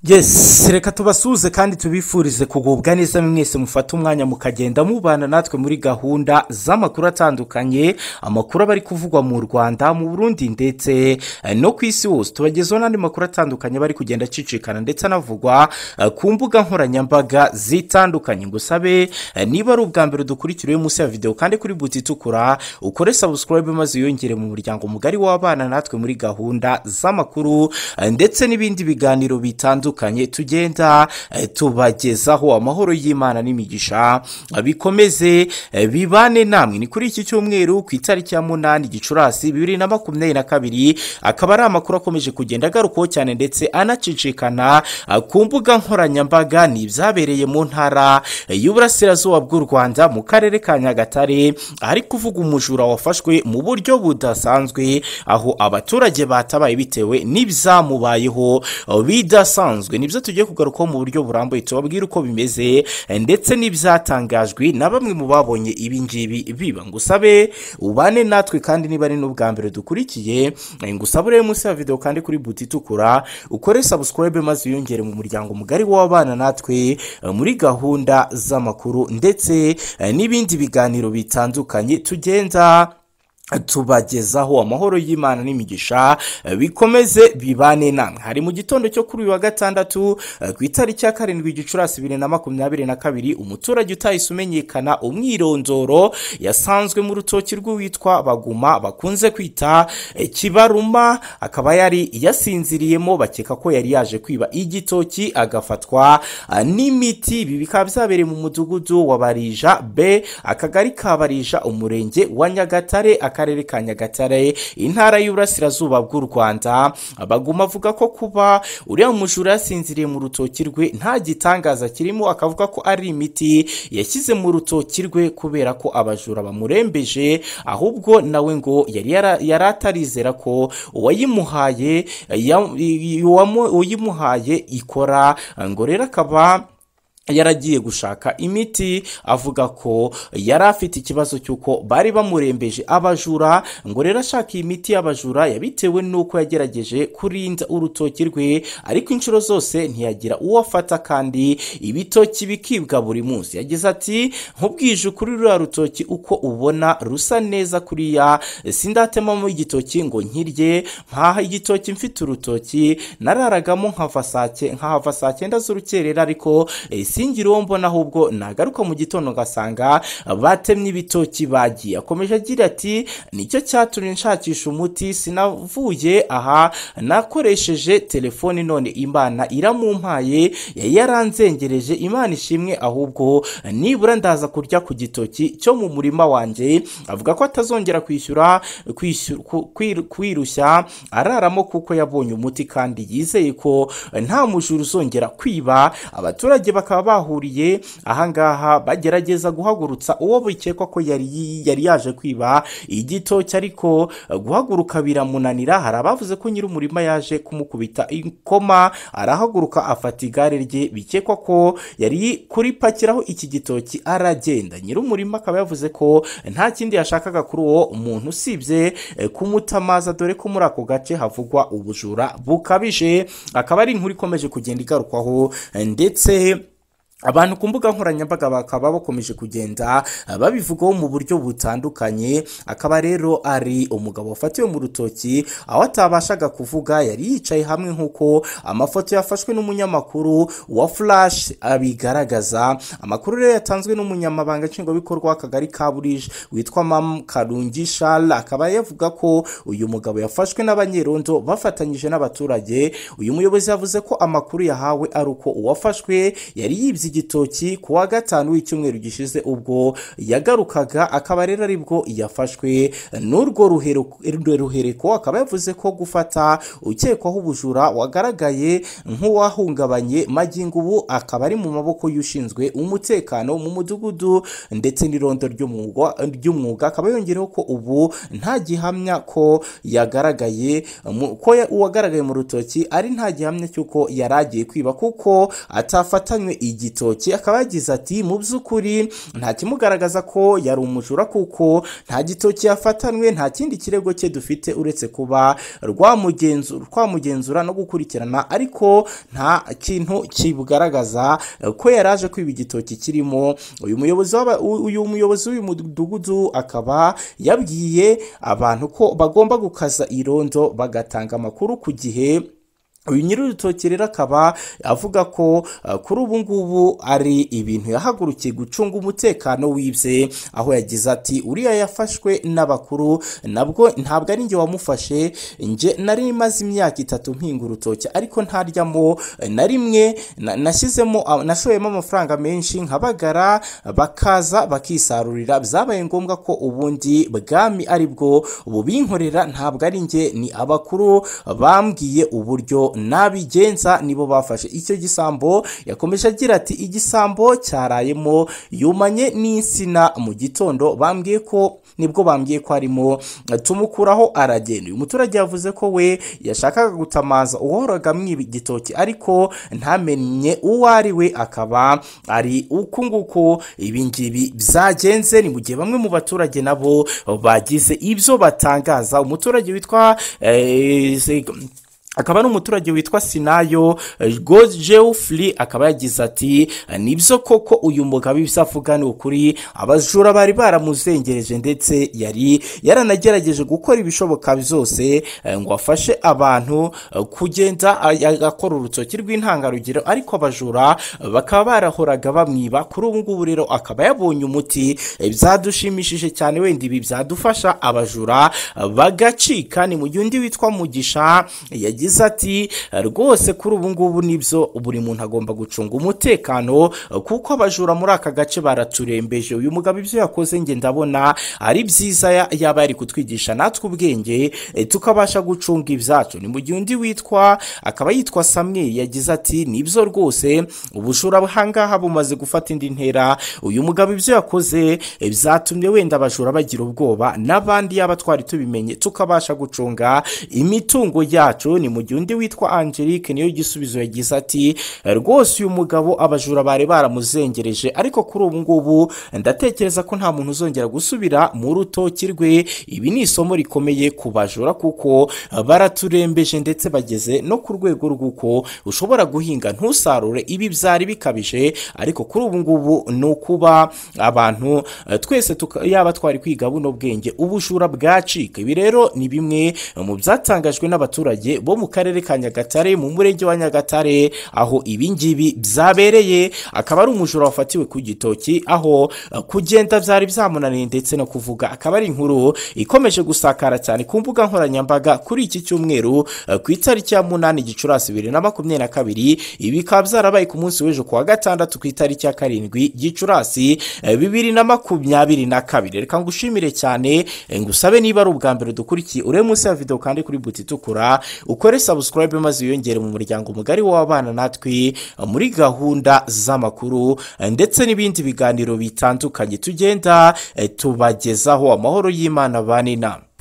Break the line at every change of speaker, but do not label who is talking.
yesi reka tubasuhuze kandi tubifurize kugubwa neza mwese mufate umwanya mukagenda mubana natwe muri gahunda z'amakuru atandukanye amakuru aba ari kuvugwa mu rwanda mu burundi ndetse eh, no ku isi hose tubagezaho n'andi makuru atandukanye aba ari kugenda acicikana ndetse anavugwa eh, ku mbuga nkoranyambaga zitandukanye ngo usabe eh, niba ari ubwa mbere dukurikiriye munsi ya videwo kandi kuri buti itukura ukore sabusikarayibe maze wiyongere mu muryango mugari w'abana natwe muri gahunda z'amakuru eh, ndetse n'ibindi biganiro bitandukanye bitandukanye tugenda eh, tubagezaho amahoro y'imana n'imigisha eh, bikomeze eh, bibane namwe ni kuri iki cyumweru ku itariki ya munani gicurasi bibiri na makumyabiri na kabiri akaba ari amakuru akomeje kugenda agarukwaho cyane ndetse anacicikana eh, ku mbuga nkoranyambaga ni ibyabereye mu ntara eh, y'uburasirazuba bw'u rwanda mu karere ka nyagatare ahari kuvuga umujura wafashwe mu buryo budasanzwe aho abaturage batabaye bitewe n'ibyamubayeho eh, bidasanzwe bisanzwe nibyo tugiye kugarukaho mu buryo burambuye tubabwira uko bimeze ndetse n'ibyatangajwe na bamwe mu babonye ibi ngibi biba ngo usabe ubane natwe kandi niba ari n'ubwa mbere dukurikiye ngo usabure munsi ya videwo kandi kuri buti itukura ukore sabusikarayibe maze wiyongere mu muryango mugari w'abana natwe muri gahunda z'amakuru ndetse n'ibindi biganiro bitandukanye tugenda tubagezaho amahoro y'imana n'imigisha bikomeze bibane namwe hari mu gitondo cyo kuri uyu wa gatandatu ku itariki ya karindwi gicurasi bibiri na makumyabiri na kabiri umuturage utahise umenyekana umwirondoro yasanzwe mu rutoki rw'uwitwa baguma bakunze kwita kibaruma akaba yari yasinziriyemo bakeka ko yari yaje kwiba igitoki agafatwa n'imiti ibi bikaba byabereye mu mudugudu wa barija b akagari ka barija umurenge wa nyagatare akarere ka nyagatare intara y'uburasirazuba bw'u rwanda baguma avuga ko kuba uriya mujura yasinziriye mu rutoki rwe nta gitangaza kirimo akavuga ko ari imiti yashyize mu rutoki rwe kubera ko abajura bamurembeje ahubwo nawe ngo yari yara- yari atarizera ko uwayimuhaye ya- uwamu- uyimuhaye ikora ngo rero akaba yaragiye gushaka imiti avuga ko yari afite ikibazo cy'uko bari bamurembeje abajura ngo rero ashaka iyi miti y'abajura yabitewe n'uko yagerageje kurinda urutoki rwe ariko inshuro zose ntiyagira uwo afata kandi ibitoki bikibwa buri munsi yagize ati nkubwije kuri ruriya rutoki uko ubona rusa neza kuriya sindatemamo igitoki ngo nkirye nkaha igitoki mfite urutoki nararagamo nkava saa cye- nkahava saa cyenda z'urukerera ariko eh, singira uwo mbona ahubwo nagaruka mu gitondo ngasanga batemye ibitoki bagiye akomeje agira ati nicyo cyatumye nshakisha umuti sinavuye aha nakoresheje telefoni none imana iramumpaye yari yaranzengereje imana ishimwe ahubwo nibura ndaza kurya ku gitoki cyo mu murima wanjye avuga ko atazongera kwishyura kwishyura- ku- kwir- kwirushya araramo kuko yabonye umuti kandi yizeye ko nta mujura uzongera kwiba abaturage bakaba bahuriye ahangaha bagerageza guhagurutsa uwo bikekwa ko yari yari yaje kwiba igitoki ariko eh, guhaguruka biramunanira hari abavuze ko nyiri umurima yaje kumukubita ikoma arahaguruka afata igare rye bikekwa ko yari kuripakiraho iki gitoki aragenda nyiri umurima akaba yavuze ko nta kindi yashakaga kuri uwo muntu usibye eh, kumuta amazi dore ko muri ako gace havugwa ubujura bukabije akaba ari inkuru ikomeje kugenda igarukwaho eh, ndetse abantu ku mbuga nkoranyambaga bakaba bakomeje kugenda eh, babivugaho mu buryo butandukanye akaba rero ari umugabo wafatiwe mu rutoki aho atabashaga kuvuga yari yicaye hamwe nk'uko amafoto yafashwe n'umunyamakuru wa flash abigaragaza amakuru rero yatanzwe n'umunyamabanga nshingwabikorwa w'akagari ka burije witwa mam karungi shara akaba yavuga ko uyu mugabo yafashwe n'abanyerondo bafatanyije n'abaturage uyu muyobozi yavuze ko amakuru yahawe ari uko uwafashwe yari yibye igitoki ku wa gatanu w'icyumweru gishize ubwo yagarukaga akaba rero aribwo yafashwe n'urwo ruhero- rwe ruhereko akaba yavuze ko gufata ukekwaho ubujura wagaragaye nk'uwahungabanye magingo ubu akaba ari mu maboko y'ushinzwe umutekano mu mudugudu ndetse n'irondo ry'umwuga- ry'umwuga akaba yongereho ko ubu nta gihamya ko yagaragaye mu- ko ya- uwagaragaye mu rutoki ari nta gihamya cy'uko yari agiye kwiba kuko atafatanywe igitoki igitoki akaba yagize ati mu by'ukuri nta kimugaragaza ko yari umujura kuko nta gitoki yafatanwe nta kindi kirego cye dufite uretse kuba rwamugenzu- rwamugenzura no gukurikirana ariko nta kintu kibugaragaza eh, ko yari aje kwiba igitoki kirimo uyu muyobozi w'aba- u- uyu muyobozi w'uyu mudugudu akaba yabwiye abantu ko bagomba gukaza irondo bagatanga amakuru ku gihe uyu nyir'urutoki rero akaba avuga ko uh, kuri ubu ngubu ari ibintu yahagurukiye gucunga umutekano w'ibye aho yagize ati uriya yafashwe n'abakuru nabwo ntabwo ari njye wamufashe njye nari maze imyaka itatu mpinga urutoki ariko ntaryamo eh, na rimwe na- nashyizemo ah, nashoyemo amafaranga menshi nkabagara bakaza bakisarurira byabaye ngombwa ko ubundi bwami ari bwo bubinkorera ntabwo ari njye ni abakuru bambwiye uburyo nabigenza nibo bafashe icyo gisambo yakomeje agira ati igisambo cyarayemo yumanye n'insina mu gitondo bambwiye ko nibwo bambwiye ko arimo tumukuraho aragenda uyu muturage yavuze ko we yashakaga gutamaza uwahoraga mwiba igitoki ariko ntamenye uwo ari we akaba ari uku nguko ibi ngibi byagenze ni mu gihe bamwe mu baturage nabo bagize ibyo batangaza umuturage witwa eh, se- akaba ari umuturage witwa sinayo geoffrey akaba yagize ati nibyo koko uyu mugabo ibyo avuga ni ukuri abajura bari baramuzengereje ndetse yari yaranagerageje gukora ibishoboka byose eh, ngo afashe abantu eh, kugenda ay- agakora urutoki rw'intangarugero ariko abajura bakaba barahoraga bamwiba kuri ubu ngubu rero akaba yabonye umuti eh, byadushimishije cyane wenda ibi byadufasha abajura eh, bagacika ni mu gihe undi witwa mugisha yagize ati rwose kuri ubu ngubu nibyo buri muntu agomba gucunga umutekano kuko abajura muri aka gace baraturembeje uyu mugabo ibyo yakoze nge ndabona ari byiza ya- yaba yari kutwigisha natwe ubwenge eh, tukabasha gucunga ibyacu ni mu gihe undi witwa akaba yitwa samweli yagize ati nibyo rwose ubujura ahangaha bumaze gufata indi ntera uyu mugabo ibyo yakoze eh, byatumye wenda abajura bagira ubwoba n'abandi yaba twari tubimenye tukabasha gucunga imitungo yacu ni mu gihe undi witwa angelique niyo gisubizo yagize ati rwose uyu mugabo abajura bari baramuzengereje ariko kuri ubu ngubu ndatekereza ko nta muntu uzongera gusubira mu rutoki rwe ibi ni isomo rikomeye ku bajura kuko baraturembeje ndetse bageze no ku rwego rw'uko ushobora guhinga ntusarure ibi byari bikabije ariko kuri ubu ngubu ni ukuba abantu eh, twese tuka- yaba twari kwiga buno bwenge ubujura bwacika ibi rero ni bimwe mu byatangajwe n'abaturage bo mu karere ka nyagatare mu murenge wa nyagatare aho ibi ngibi byabereye akaba ari umujura wafatiwe ku gitoki aho eh, kugenda byari byamunaniye ndetse no kuvuga akaba ari inkuru ikomeje gusakara cyane ku mbuga nkoranyambaga kuri iki cyumweru eh, ku itariki ya munani gicurasi bibiri na makumyabiri na kabiri ibi bikaba byarabaye ku munsi w'ejo ku wa gatandatu ku itariki ya karindwi gicurasi eh, bibiri na makumyabiri na kabiri reka ngushimire cyane eh, ngusabe niba ari ubwa mbere dukurikiye urebe munsi ya video kandi kuri buti itukura ukore subscribe maze wiyongere mu muryango mugari w'abana natwe eh, muri gahunda z'amakuru eh, ndetse n'ibindi biganiro bitandukanye tugenda eh, tubagezaho amahoro y'imana bane inama